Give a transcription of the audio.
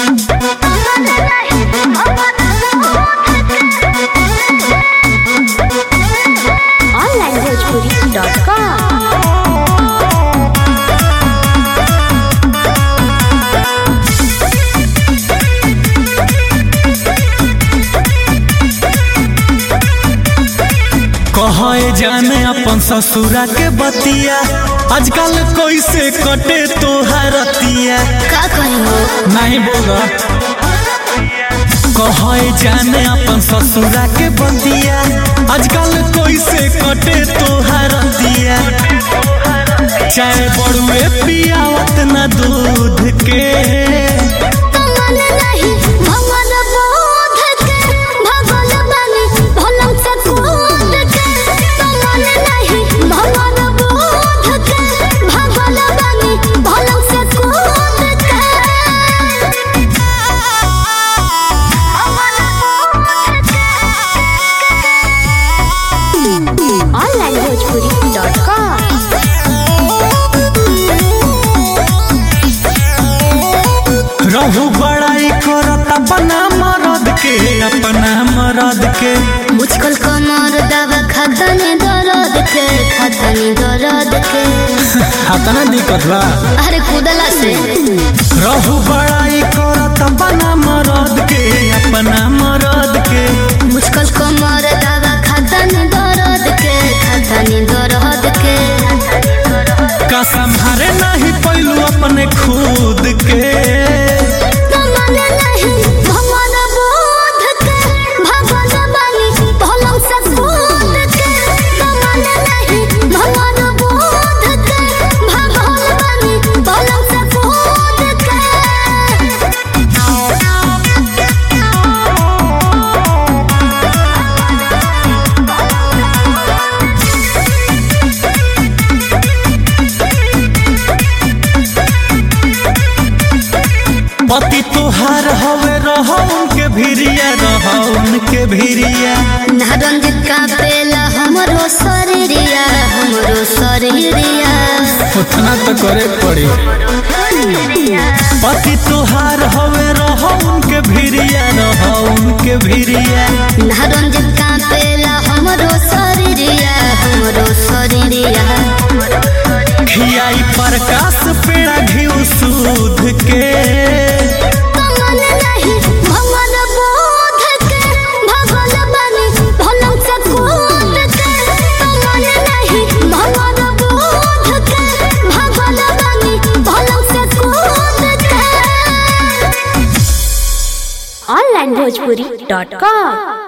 onlinebhojpuri.com कहे जाने अपन ससुरा के बतिया आजकल कैसे कटे तोहरतिया का कही हो नहीं बोल कहे जाने अपन ससुरा के बतिया आजकल कैसे कटे तोहरतिया चाहे बड़ुए पियावत न दूध के कमल नहीं भगवान बोध के भगवान बानी भोलम से कूद के कमल नहीं भगवान बोध के भगवान बानी भोलम से कूद के onlinebhojpuri.com रहू बड़ाई करत अपना मरद के अपना मरद के मुझकल कमर दवा खतने दर्द के खतने दर्द के हाथना दिक्कत बा अरे कूदला से रहू बड़ाई करत अपना मरद के अपना मरद के मुझकल कमर दवा खतने दर्द के खतने दर्द के का संभारे नहीं पैलू अपने खुद के कमल नहीं भगवान बोध के भगवान बानी भोलम से कूद के कमल नहीं भगवान बोध के भगवान बानी भोलम से कूद के पति तोहार हवे रहो उनके भिरिया रहो उनके भिरिया नारंजित का पेला हमरो शरीरिया हमरो शरीरिया उतना तो करे पड़ी पति तोहार हवे रहो उनके भिरिया रहो उनके भिरिया नारंजित का पेला हमरो शरीरिया हमरो शरीरिया खियाई प्रकाश पेड़ा घी सूद के कमल नहीं भगवान बोध के भगवान बनी भोलम से कूद के कमल नहीं भगवान बोध के भगवान बनी भोलम से कूद के onlinebhojpuri.com